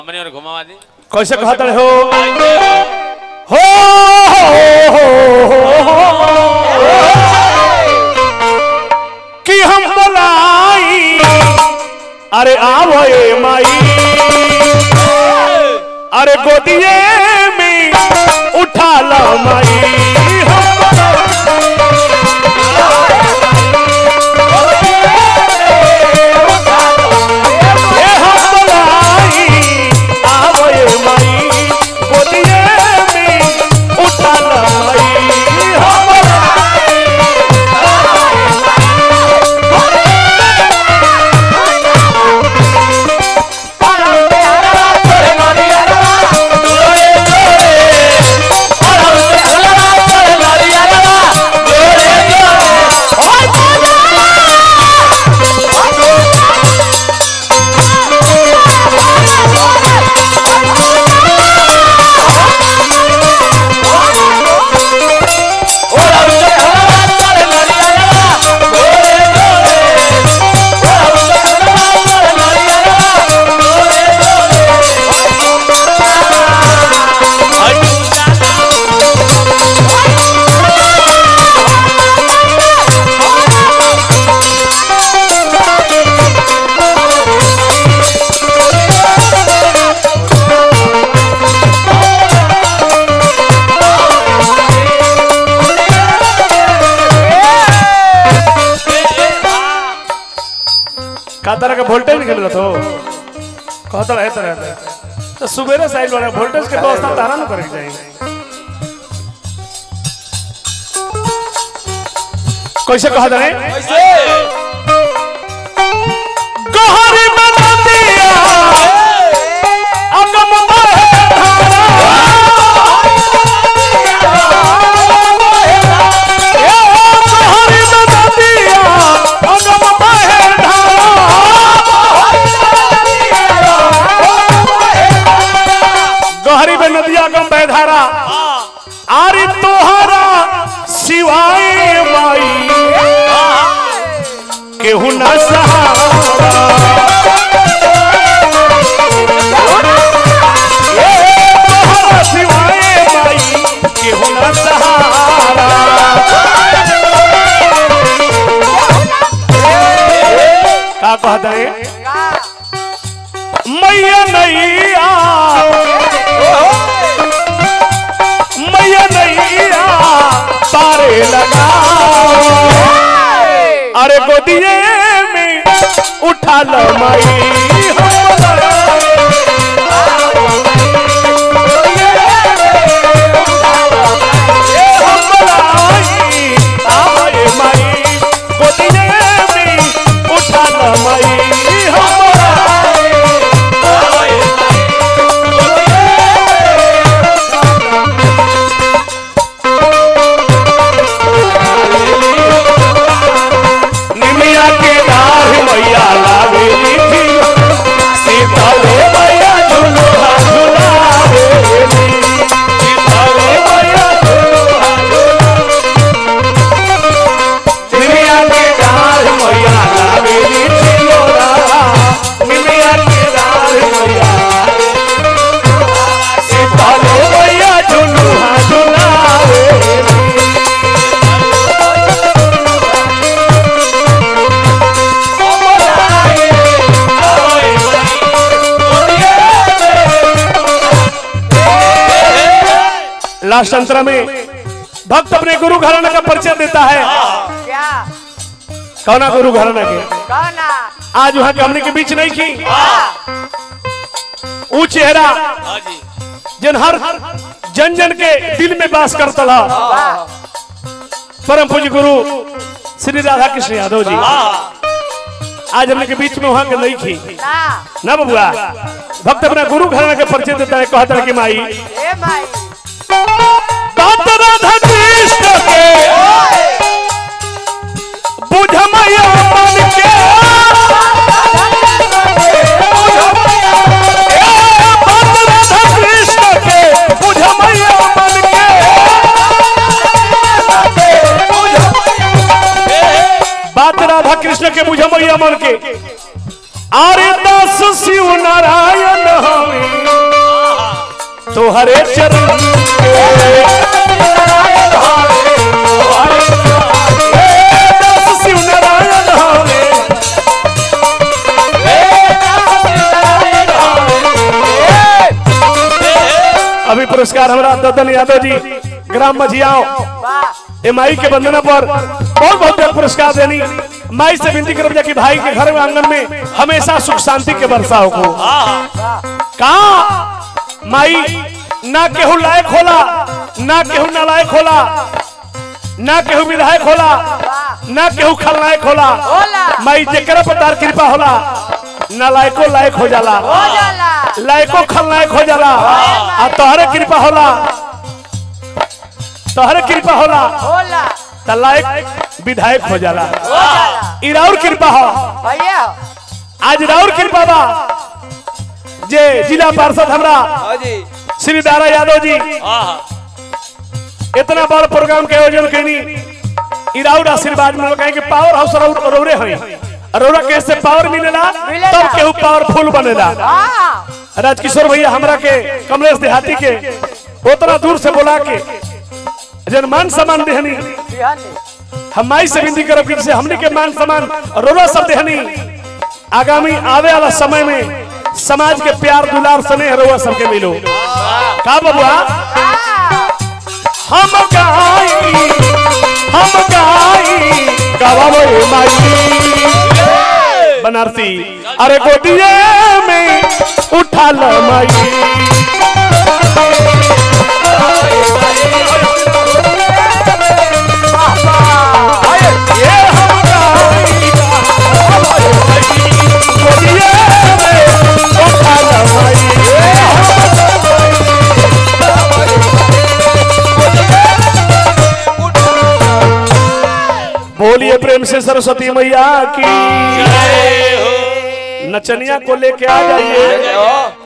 हमने और घुमावा दी कैसे कहते हो हो हो, हो, कि हम बोलाई अरे आवो ए माई अरे गोदिए में उठा लो माई हम ए हम बोलाई आवो ए माई गोदिए में उठा लो माई हम का तरह का वोल्टेज निकल रहा तो कहता रहे तरह तो सुबेरे साइड वाला वोल्टेज के व्यवस्था तारा न करे जाएंगे कैसे कहा जाए गहरी बना दिया अगम बहे गहरी बना दिया अगम बहे गहरी में नदिया गम बहधारा आरी तोहरा सिवाय माई केहू न सहारा ए, तोहरा सिवाय माई केहू न सहारा का कहता है मैया नैया मैया नैया तारे लगा अरे गोदिए में उठा लो माई उठा लो माई निमिया के डाढ़ मैया लावेली थी सीताले मैया झुलुआ झुलावेली सीताले मैया झुलुआ झुलावेली निमिया के डाढ़ मैया लावेली थी लोरा निमिया के डाढ़ मैया सीताले मैया झुलुआ झुलावेली लास्ट अंतरा में भक्त अपने गुरु घराना का परिचय देता है क्या कौना गुरु घराना के कौना आज वहां के हमने के बीच नहीं की ऊ चेहरा हाँ जी जिन हर जन जन के दिल में बास करता था परम पूज्य गुरु श्री राधा कृष्ण यादव जी आज हमने के बीच में वहां के नहीं की ना ना बबुआ भक्त अपना गुरु घराना के परिचय देता है कहता है कि माई ए माई बात राधा कृष्ण के बुझ मैया मन के ए, बात राधा कृष्ण के बुझ मैया मन के बात राधा कृष्ण के बुझ मैया मन के आरे दास शिव नारायण हमें तोहरे चरण ए, दास शिव नारायण हवे अभी पुरस्कार हमारा ददन यादव जी ग्राम मझियाओं ए माई के वंदना पर बहुत बहुत बहुत पुरस्कार देनी माई से विनती करब जा कि भाई के घर में आंगन में हमेशा सुख शांति के बरसाव को कहा माई ना केहू लायक होला ना केहू नालायक होला ना केहू विधायक होला ना केहू खलनायक होला होला। माई जेकरा पर तार कृपा होला नालायको लायक हो जाला लायको खलनायक हो जाला आ तोहरे कृपा होला तोहरे कृपा होला त लायक विधायक हो जाला ई राउर कृपा हो आज राउर कृपा बा जे जिला पार्षद हमरा श्री दारा यादव जी इतना बड़ प्रोग्राम के आयोजन करनी ई राउर आशीर्वाद मिलो कहे कि पावर हाउस राउर रौरे हई रौरा के से पावर मिलेला मिलेला। तब केहू पावरफुल बनेला राजकिशोर भैया हमरा के कमलेश देहाती के उतना दूर से बोला के जन मान सम्मान देहनी हम माई से विनती करब कि जैसे हमने के मान सम्मान रोला सब देहनी आगामी आवे वाला समय में समाज के प्यार दुलार स्नेह रोवा सबके मिलो का बबुआ हम गाई हम गाई गवावे माई बनारसी अरे गोदिए में उठा ल माई ये हम गाई गवावे माई गोदिए में उठा ल माई बोलिए प्रेम से सरस्वती मैया की नचनिया को लेके आ जाइए